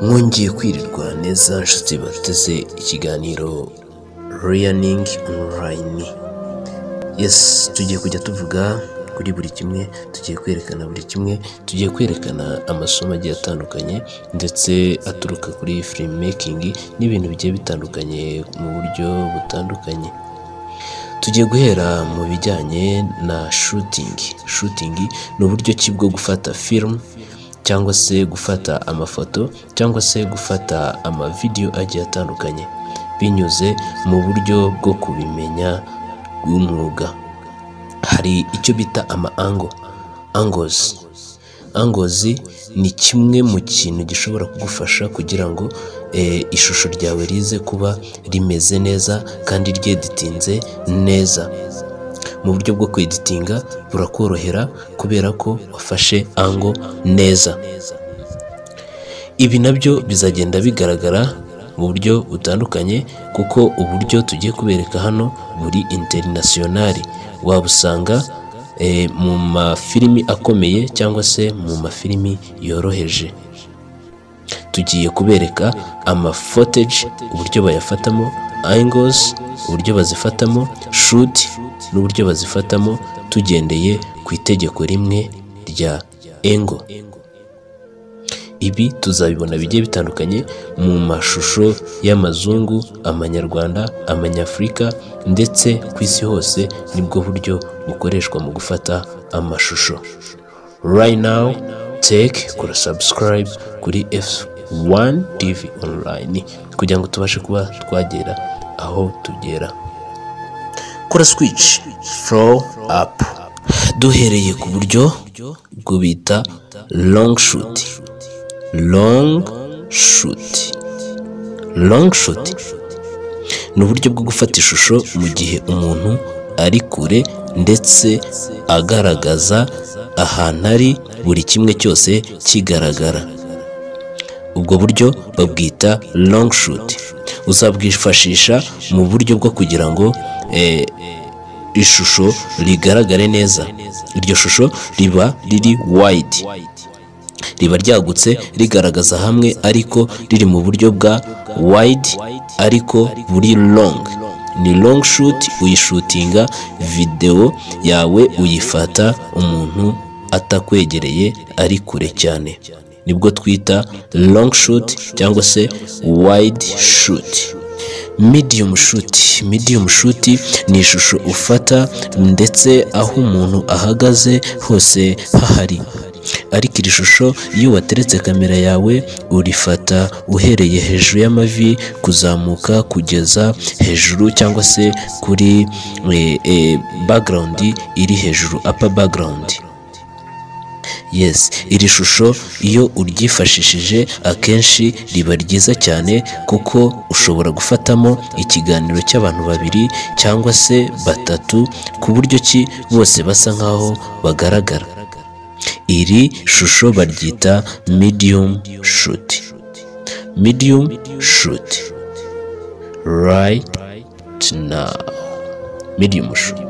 mwongeye kwirirwa neza nshuti bateze ikiganiro learning online yes tugiye kujya tuvuga kuri buri kimwe tugiye kwerekana buri kimwe tugiye kwerekana amasomo agiye atandukanye ndetse aturuka kuri filimimekingi n'ibintu bigiye bitandukanye mu buryo butandukanye tugiye guhera mu bijyanye na shutingi shutingi ni uburyo ki bwo gufata filimu cyangwa se gufata amafoto cyangwa se gufata amavidewo agiye atandukanye binyuze mu buryo bwo kubimenya bw'umwuga hari icyo bita ama ango angozi angozi ni kimwe mu kintu gishobora kugufasha kugira ngo eh, ishusho ryawe rize kuba rimeze neza kandi ryeditinze neza mu buryo bwo kweditinga burakorohera kubera ko wafashe ango neza ibi nabyo bizagenda bigaragara mu buryo butandukanye kuko uburyo tugiye kubereka hano buri interinasiyonari wabusanga eh, mu mafilimi akomeye cyangwa se mu mafilimi yoroheje tugiye kubereka amafoteji uburyo bayafatamo angozi uburyo bazifatamo shuti n'uburyo bazifatamo tugendeye ku itegeko rimwe rya engo ibi tuzabibona bigiye bitandukanye mu mashusho y'amazungu amanyarwanda amanyafurika ndetse ku isi hose nibwo buryo bukoreshwa mu gufata amashusho right now take kora subscribe kuri f1 tv online kugira ngo tubashe kuba twagera aho tugera kora switch flow up duhereye ku buryo bwo bita long shoot long shoot long shoot ni uburyo bwo gufata ishusho mu gihe umuntu ari kure ndetse agaragaza ahantu ari buri kimwe cyose kigaragara ubwo buryo babwita long shoot uzabwifashisha mu buryo bwo kugira ngo eh, ishusho rigaragare neza iryo shusho riba riri wide riba ryagutse rigaragaza hamwe ariko riri mu buryo bwa wide ariko buri long ni long shoot uyishutinga videwo yawe uyifata umuntu atakwegereye ari kure cyane nibwo twita long shoot cyangwa se wide shoot medium shoot medium shoot ni ishusho ufata ndetse aho umuntu ahagaze hose hahari ariko iri shusho iyo wateretse kamera yawe urifata uhereye hejuru y'amavi kuzamuka kugeza hejuru cyangwa se kuri eh, eh, background iri hejuru upper background yes iri shusho iyo uryifashishije akenshi riba ryiza cyane kuko ushobora gufatamo ikiganiro cy'abantu babiri cyangwa se batatu ku buryo ki bose basa nkaho bagaragara iri shusho baryita medium shoot medium shoot right now medium shoot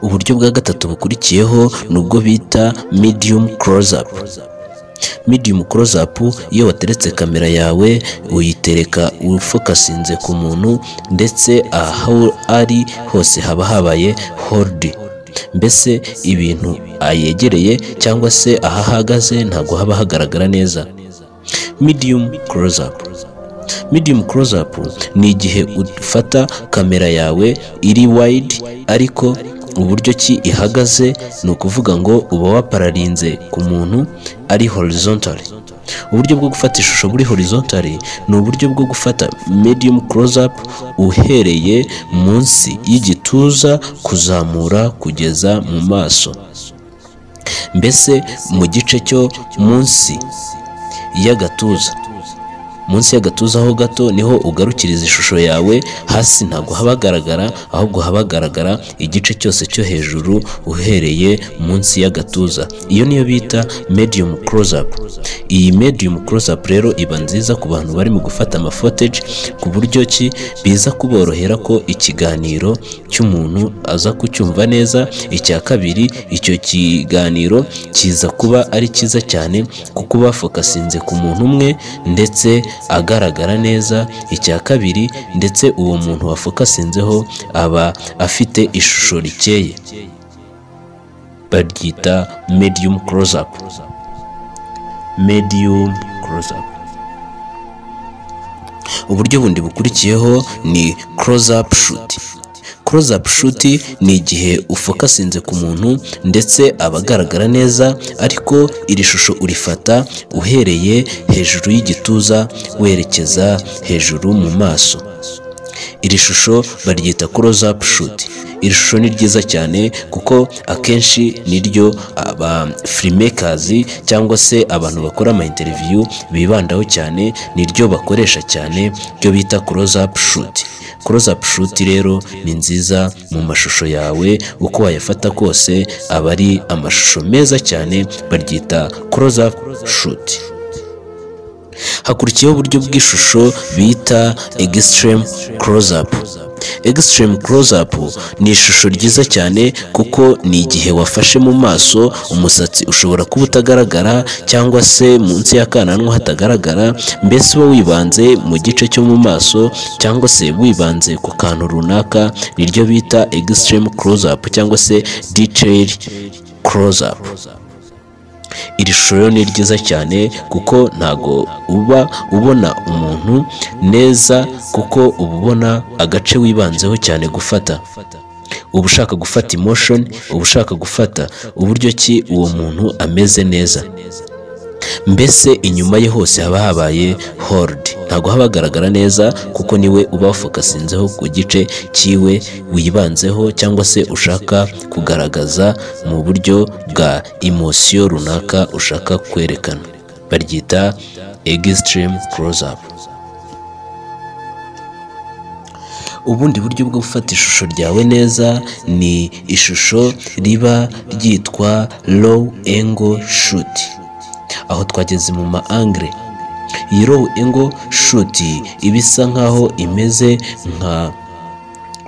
uburyo bwa gatatu bukurikiyeho ni ubwo bita medium close up medium close up iyo wateretse kamera yawe uyitereka ufokasinze ku muntu ndetse aho ari hose haba habaye hold mbese ibintu ayegereye cyangwa se aho ahagaze ntabwo haba hagaragara neza medium close up medium close up ni igihe ufata kamera yawe iri wide ariko uburyo ki ihagaze ni ukuvuga ngo uba wapararinze ku muntu ari horizontally uburyo bwo gufata ishusho buri horizontally ni uburyo bwo gufata medium close up uhereye munsi y'igituza kuzamura kugeza mu maso mbese mu gice cyo munsi y'agatuza munsi y'agatuza ho gato niho ugarukiriza ishusho yawe hasi ntabwo haba hagaragara ahubwo haba hagaragara igice cyose cyo hejuru uhereye munsi y'agatuza iyo niyo bita medium close up iyi medium close up rero iba nziza ku bantu barimo gufata amafoteji ku buryo ki biza kuborohera ko ikiganiro cy'umuntu aza kucyumva neza icya kabiri icyo kiganiro kiza kuba ari cyiza cyane kuko bafokasinze ku muntu umwe ndetse agaragara neza icya kabiri ndetse uwo muntu wafokasinzeho aba afite ishusho rikeye baryita medium close up medium close up uburyo bundi bukurikiyeho ni close up shoot close up shoot ni igihe ufokasinze ku muntu ndetse aba agaragara neza ariko iri shusho urifata uhereye hejuru y'igituza werekeza hejuru mu maso iri shusho baryita close up shoot iri shusho ni ryiza cyane kuko akenshi niryo aba filmmakers cyangwa se abantu bakora ama interview bibandaho cyane niryo bakoresha cyane ryo bita close up shoot close up shoot rero ni nziza mu mashusho yawe uko wayafata kose aba ari amashusho meza cyane baryita close up shoot hakurikiyeho uburyo bw'ishusho bita extreme close up extreme close up ni ishusho ryiza cyane kuko ni igihe wafashe mu maso umusatsi ushobora kuba utagaragara cyangwa se munsi y'akananwa hatagaragara mbese uba wibanze mu gice cyo mu maso cyangwa se wibanze ku kantu runaka niryo bita extreme close up cyangwa se detail close up iri shusho ni ryiza cyane kuko ntago uba ubona umuntu neza kuko uba ubona agace wibanzeho cyane gufata uba ushaka gufata emotion uba ushaka gufata uburyo ki uwo muntu ameze neza mbese inyuma ye hose haba habaye hold ntabwo haba hagaragara neza kuko niwe uba wafokasinzeho ku gice cyiwe wibanzeho cyangwa se ushaka kugaragaza mu buryo bwa emosiyo runaka ushaka kwerekana baryita extreme close up ubundi buryo bwo gufata ishusho ryawe neza ni ishusho riba ryitwa low angle shoot aho twageze mu ma angre iyi row engo shuti iba isa nk'aho imeze nka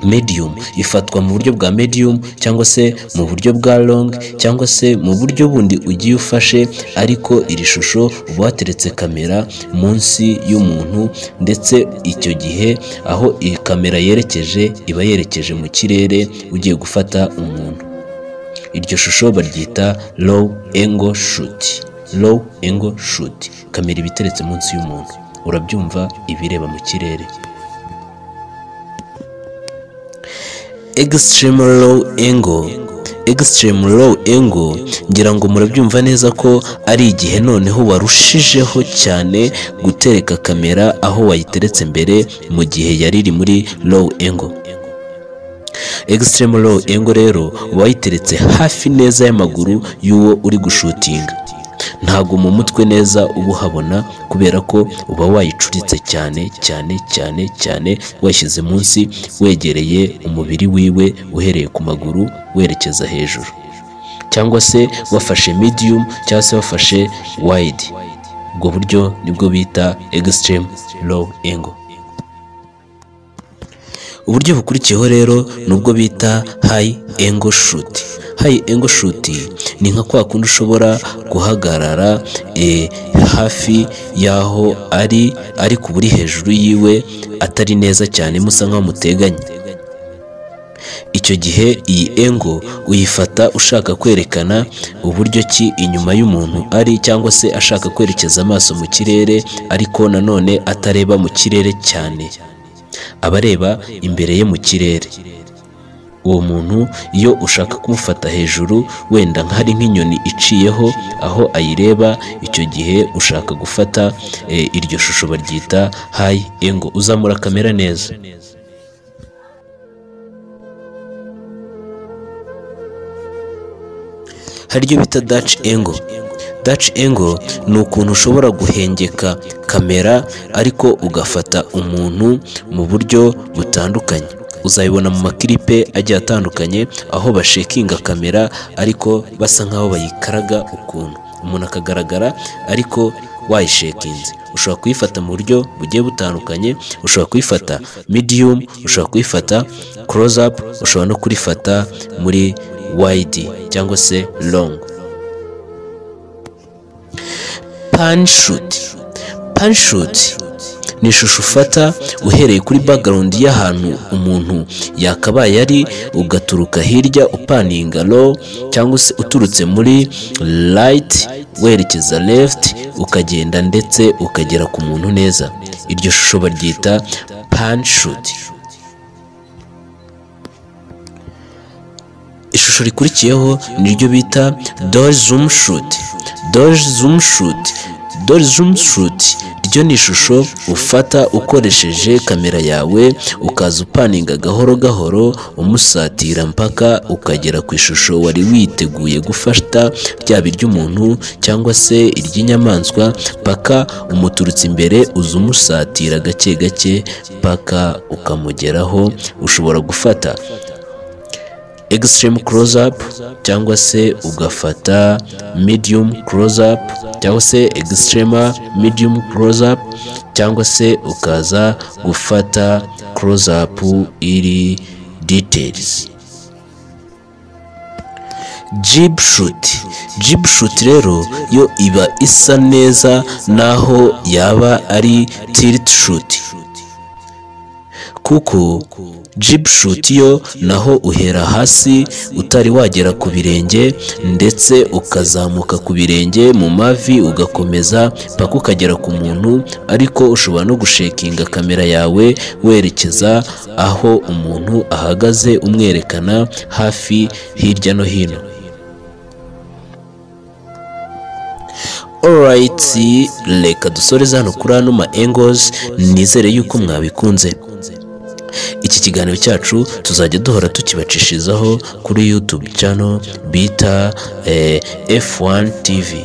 medium ifatwa mu buryo bwa medium cyangwa se mu buryo bwa long cyangwa se mu buryo bundi ugiye ufashe ariko iri shusho uba wateretse kamera munsi y'umuntu ndetse icyo gihe aho iyi kamera yerekeje iba yerekeje mu kirere ugiye gufata umuntu iryo shusho baryita low angle shoot low angle shoot kamera iba iteretse munsi y'umuntu urabyumva ibireba mu kirere extreme low angle extreme low angle ngira ngo murabyumva neza ko ari igihe noneho warushijeho cyane gutereka kamera aho wayiteretse mbere mu gihe yari iri muri low angle extreme low angle rero wayiteretse hafi neza y'amaguru y'uwo uri gushutinga ntabwo mu mutwe neza uba uhabona kubera ko uba wayicuritse cyane cyane cyane cyane washyize munsi wegereye umubiri wiwe uhereye ku maguru werekeza hejuru cyangwa se wafashe medium cyangwa se wafashe wide ubwo buryo nibwo bita extreme low angle uburyo bukurikiyeho rero ni ubwo bita high angle shoot high angle shoot ni nka kwa kundi ushobora guhagarara hafi y'aho ari ariko uba uri hejuru yiwe atari neza cyane musa nk'aho muteganye icyo gihe iyi engo uyifata ushaka kwerekana uburyo ki inyuma y'umuntu ari cyangwa se ashaka kwerekeza amaso mu kirere ariko nanone atareba mu kirere cyane abareba imbere ye mu kirere uwo muntu iyo ushaka kumufata hejuru wenda nk'ari nk'inyoni iciyeho aho ayireba icyo gihe ushaka gufata iryo shusho baryita hayi engo uzamura kamera neza hari iryo bita daci engo daci engo ni ukuntu ushobora guhengeka kamera ariko ugafata umuntu mu buryo butandukanye uzayibona mu makiripe agiye atandukanye aho bashekinga kamera ariko basa nk'aho bayikaraga ukuntu umuntu akagaragara ariko wayishekinze ushobora kuyifata mu buryo bugiye butandukanye ushobora kuyifata medium ushobora kuyifata close up ushobora no kurifata muri wide cyangwa se long pan shoot pan shoot ni ishusho ufata uhereye kuri background y'ahantu umuntu yakabaye ari ugaturuka hirya upaninga low cyangwa se uturutse muri light werekeza left ukagenda ndetse ukagera ku muntu neza iryo shusho baryita pan shoot ishusho rikurikiyeho niryo bita dore zoom shoot dore zoom shoot dore zoom shoot ryo ni ishusho ufata ukoresheje kamera yawe ukaza upaninga gahoro gahoro umusatira mpaka ukagera ku ishusho wari witeguye gufata ryaba iry'umuntu cyangwa se iry'inyamaswa paka umuturutse imbere uza umusatira gake gake paka ukamugeraho ushobora gufata extreme close up cyangwa se ugafata medium close up cyangwa se extreme medium close up cyangwa se ukaza gufata close up iri details jib shoot jib shoot rero yo iba isa neza naho yaba ari tilt shoot kuko jib shoot yo naho uhera hasi utari wagera ku birenge ndetse ukazamuka ku birenge mu mavi ugakomeza paka ukagera ku muntu ariko ushobora no gushekinga kamera yawe werekeza aho umuntu ahagaze umwerekana hafi hirya no hino orayiti reka dusoreze hano kuri ano ma engozi nizere yuko mwabikunze iki kiganiro cyacu tuzajya duhora tukibacishirizaho kuri yutube cano bita F1 TV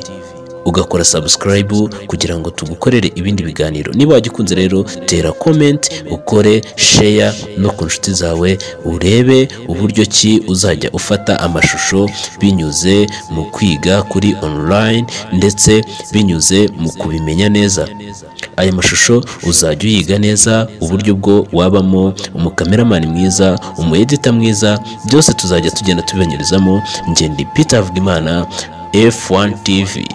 ugakora sabusikarayibu kugira ngo tugukorere ibindi biganiro niba wajya ukunze rero tera komenti ukore sheya no ku nshuti zawe urebe uburyo ki uzajya ufata amashusho binyuze mu kwiga kuri online ndetse binyuze mu kubimenya neza aya mashusho uzajya uyiga neza uburyo bwo wabamo umukameramani mwiza umuyedita mwiza byose tuzajya tugenda tubibanyirizamo ngende Peter Havugimana F1 TV